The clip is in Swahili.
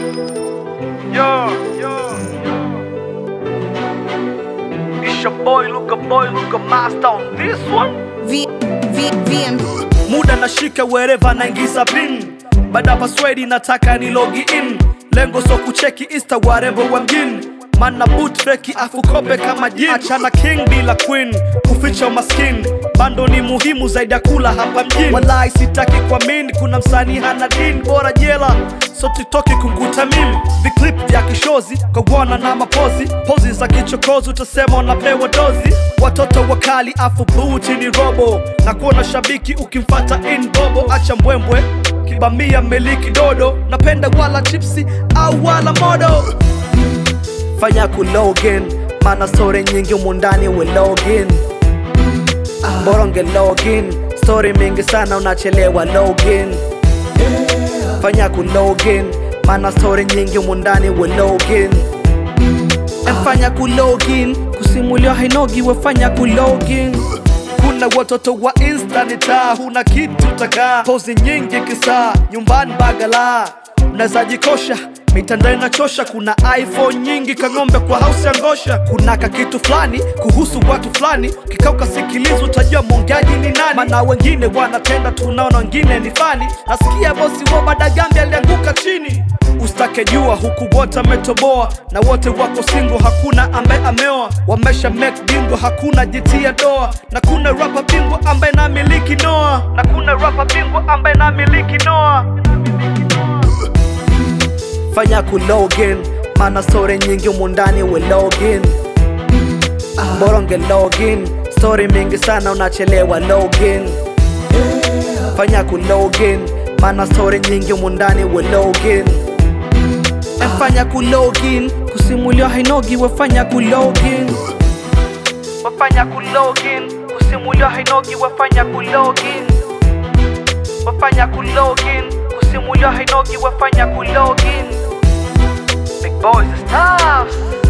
Yo, yo, yo. It's your boy, Luka boy, Luka master on this one. V, V, VM. muda nashika wherever naingiza pin baada paswedi nataka ni logi in lengo so kucheki insta warembo wa mjini mana boot feki afu kope kama jin achana king bila queen kuficha umaskini bando ni muhimu zaidi ya kula hapa mjini walai sitaki kuamini kuna msanii hana dini bora jela so titoki kunguta mimi viklip vya kishozi kogwana na mapozi pozi za kichokozi utasema unapewa dozi watoto wakali afu buti ni robo na kuona shabiki ukimfata in bobo acha mbwembwe kibamia meliki dodo napenda wala chipsi au wala modo fanya kulogin mana stori nyingi umundani we login boronge login stori mingi sana unachelewa login fanya kulogin mana stori nyingi umundani we login fanya kulogin kusimuliwa hainogi wefanya kulogin kuna watoto wa insta ni taa huna kitu takaa pozi nyingi kisaa nyumbani bagala mnaweza jikosha mitandao inachosha kuna iphone nyingi kang'ombe kwa house ya ngosha kuna kakitu fulani kuhusu watu fulani kikao kasikiliza utajua mwongeaji ni nani mana wengine wanatenda tunaona wengine ni fani nasikia bosi wa badagambi alianguka chini Usitake jua huku wote ametoboa na wote wako singo, hakuna ambaye ameoa. Wamesha make bingo, hakuna jitia doa, na kuna rapa bingwa ambaye na miliki noa, na kuna rapa bingwa ambaye na miliki noa. Fanya kulogin, mana stori nyingi umundani we login, boronge login, stori mingi sana unachelewa login. Fanya kulogin, mana stori nyingi umundani we login fanya kulogin kusimuliwa hainogi wefanya kulogin wafanya kulogin kusimuliwa hainogi wefanya kulogin wafanya kulogin kusimuliwa hainogi wefanya kulogin big boys the stars